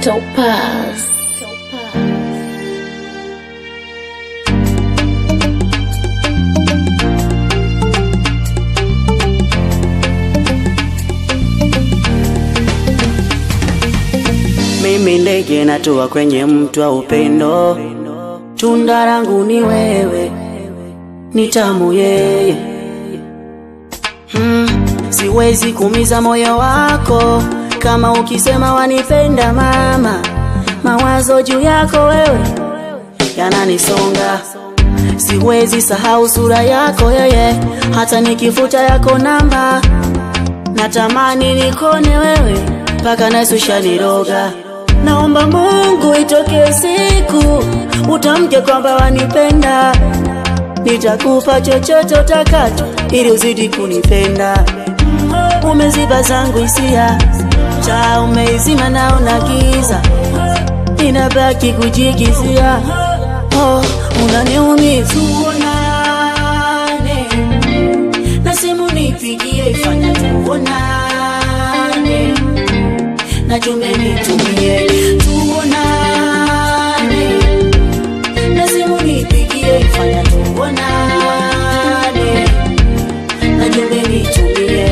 Topaz. Mimi ndege natua kwenye mtu wa upendo, tunda langu ni wewe, ni tamu yeye. Hmm, siwezi kumiza moyo wako kama ukisema wanipenda mama, mawazo juu yako wewe yananisonga, siwezi sahau sura yako yeye, hata nikifuta yako namba, natamani nikone wewe mpaka nasi ushaniroga. Naomba Mungu itoke siku utamke kwamba wanipenda, nitakupa chochote utakacho ili uzidi kunipenda. Umeziba zangu hisia, taa umeizima, naona giza, ninabaki kujigizia. Oh, unaniumiza. Tuonane na simu nipigie, ifanya tuonane na jumbe nitumie, tuonane na simu nipigie, ifanya tuonane na jumbe nitumie.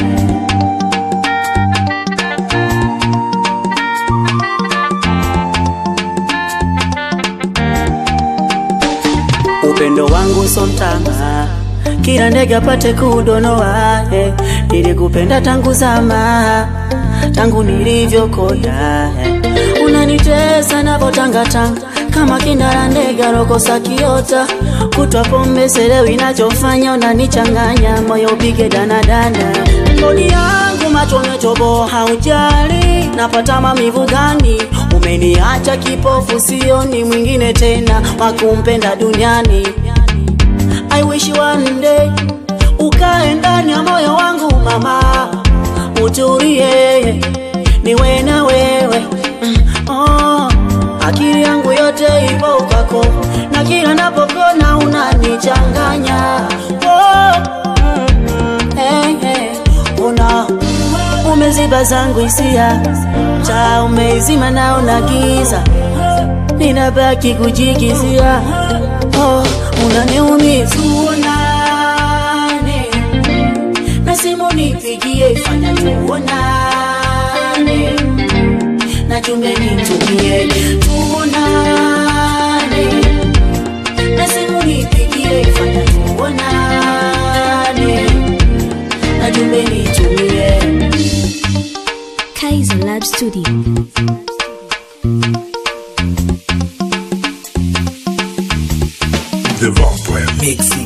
Upendo wangu so mtama, kila ndege apate kudonoa. Eh, nilikupenda tangu zama, tangu nilivyokoda. Eh, unanitesa navotangatanga kama kindara ndege rokosa kiota, kutwa pombe selewi, inachofanya unanichanganya, moyo upige danadana. Mboni yangu macho umetoboa, haujali napata maumivu gani? Umeniacha kipofu, sioni mwingine tena wa kumpenda duniani. I wish one day ukae ndani ya moyo wangu mama, utulie niwe na wewe mm, oh, akili yangu yote ipo kwako, na kila napokona unanichanganya oh, mm, mm, hey, hey, una umeziba zangu hisia, taa umeizima, naona giza, ninabaki kujigizia. Oh, unaniumiza. Tuonane na simu nipigie, ifanya tuonane na jumbe nitumie, tuonane na simu nipigie, ifanya tuonane na jumbe nitumie. Kaiser Lab Studio. The Vampire Mixing.